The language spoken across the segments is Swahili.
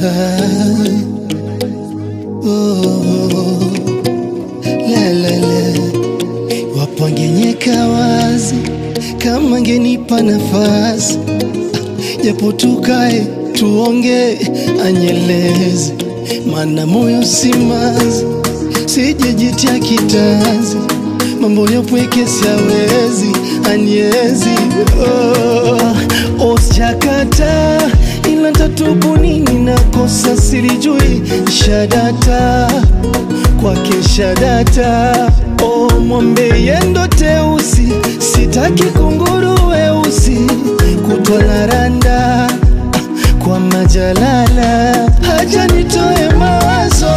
oh, la, la, la. Wapo angenyeka wazi kama ngenipa nafasi japo tukae tuonge, anyeleze mana moyo simazi, sijejitia kitanzi, mambo yapweke siawezi, anyezi oh, osjakata ila tatubu nini nakosa silijui shadata kwake shadata oh, mwambe yendo teusi sitaki kunguru weusi kutwa na randa kwa majalala haja nitoe mawazo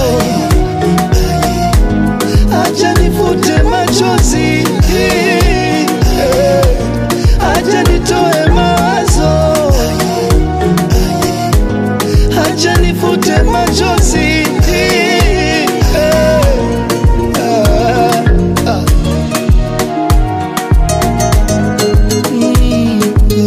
haja nifute machozi haja nitoe mawazo haja nifute machozi Ah, ah. Mm,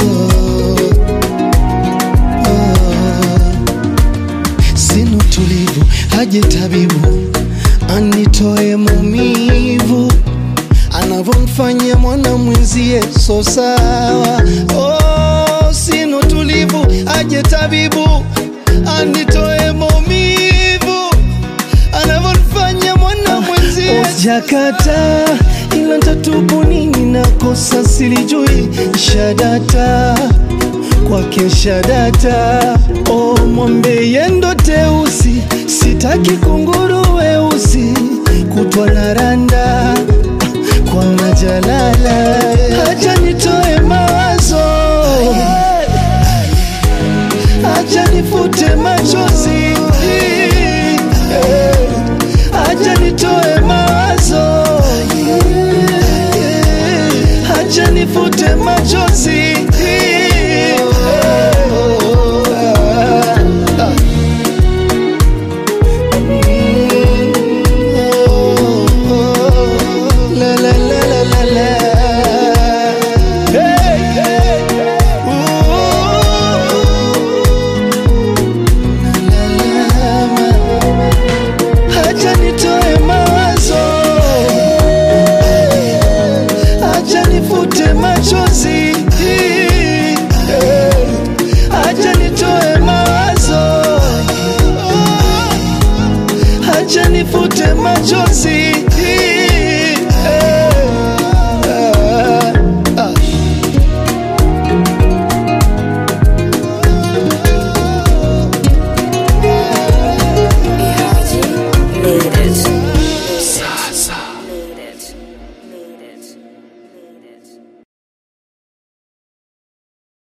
oh, oh. Sina utulivu, haje tabibu anitoe maumivu anavyomfanyia mwana mwenzie, so sawa. Oh, sina utulivu, aje tabibu anitoe maumivu anavyomfanyia mwana mwenzie. Jakata ila ntatubu nini, nakosa silijui shadata kwake shadata oh, mwambe yendo teusi sitaki kunguru weusi kutwa na randa kwa majalala